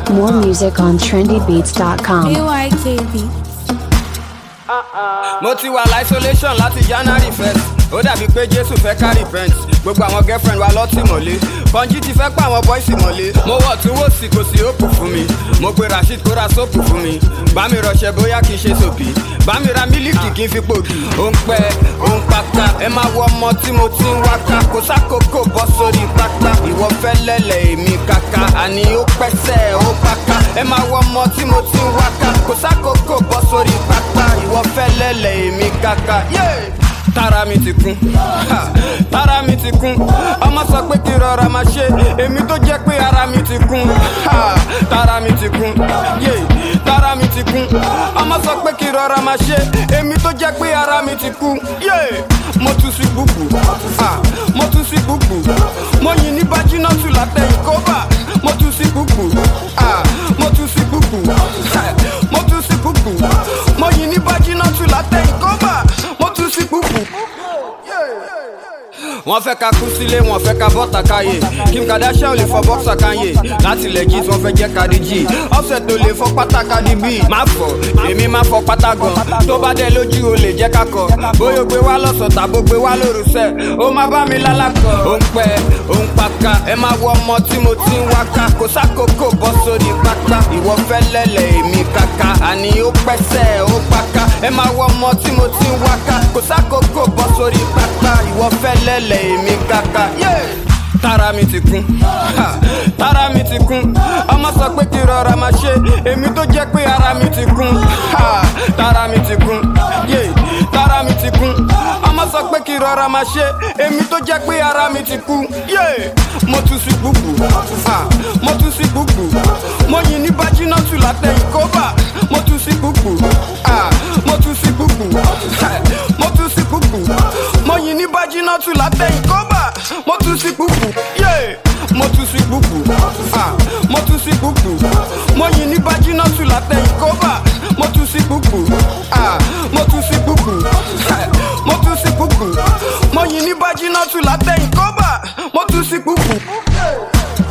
More music on trendybeats.com. AYKB. mo ti wà isolation láti january first ó dàbí pé jésù fẹ́ ká repent gbogbo àwọn girlfriend wa lọ́tì mọ́lé kọ́njí ti fẹ́ pa àwọn boys mọ́lé mo wọ̀ tún wò sí kò sí òpù fún mi mo pe rasheed kó ra sóòpù fún mi bá mi rọṣẹ bóyá kì í ṣe sòbí bá mi ra mílíkì kì í fi pòdì ó ń pẹ́ ó ń pátá ẹ máa wọ ọmọ tí mo ti ń wáká kò sákòókò bọ́ sórí pátá ìwọ fẹ́ lẹ́lẹ̀ èmi kàkà àní ó pẹ́sẹ̀ ó pátá ẹ máa wọ ọmọ tí mo ti ń wáká kò sákòókò bọ́ sórí pátá ìwọ fẹ́ lẹ́lẹ̀ èmi kàkà. Yeah! tára mi ti kún ha, tára mi ti kún ọmọ sọ pé kí rọra máa ṣe èmi tó jẹ́ pé ara mi ti kún ha, tára mi ti kún yé tára mi ti kún ọmọ sọ pé kí rọra máa ṣe èmi tó jẹ́ pé ara mi ti kún yé mo tún sí gbùgbù ha, mo tún sí gbùgbù mo yìn ní bájínátù látẹ̀yìn kóbà mo tún sí gbùgbù ha, mo tún sí gbùgbù ha, mo tún sí gbùgbù mo yìn ní bájínátù látẹ̀yìn kóbà mo tún sí gbùgbù wọ́n fẹ́ ka kú sílé wọ́n fẹ́ ka bọ́ta káyé kim kardashian ò lè fọ bọ́ksà káyé láti legit wọ́n fẹ́ jẹ́ kadi g offset ò lè fọ pátá kadi b má fọ èmi má fọ pátá gan tó bá dé lójú o lè jẹ́ kakọ bóyá o gbé wá lọ́sọ̀ tàbó gbé wá lóru sẹ́ ó má bá mi lálàkọ ó ń pẹ́ ó ń paka ẹ má wọ ọmọ tí mo ti ń wáká kò sákòókò bọ́ sórí pátá ìwọ fẹ́ lẹ́lẹ̀ èmi kàkà àní ó pẹ́sẹ̀ ó paka ẹ má wọ ọmọ tí mo ti ń wáká kò sákòókò bọ́ sórí pátá ìwọ fẹ́ lẹ́lẹ̀ èmi kàkà. Yeah! tára mi ti kún ha, tára mi ti kún ọmọ sọ pé kí rọra máa ṣe èmi tó jẹ́ pé ara mi ti kún ha, tára mi ti kún yé tára mi ti kún ọmọ sọ pé kí rọra máa ṣe èmi tó jẹ́ pé ara mi ti kún yé mo tún sí gbùgbù ha, mo tún sí gbùgbù mo yìn ní bájínátù látẹ̀yìn kóbà mo tún sí gbùgbù ha, mo tún sí gbùgbù ha, mo tún sí gbùgbù mo yìn ní bájínátù látẹ̀yìn kóbà mo tún sí gbùgbù yé mo tún sí gbùgbù ah mo tún sí gbùgbù mo yìn ní bájínátù látẹ̀yìn kóbà mo tún sí gbùgbù ah mo tún sí gbùgbù ah, mo tún sí gbùgbù mo yìn ní bájínátù látẹ̀yìn kóbà mo tún sí gbùgbù.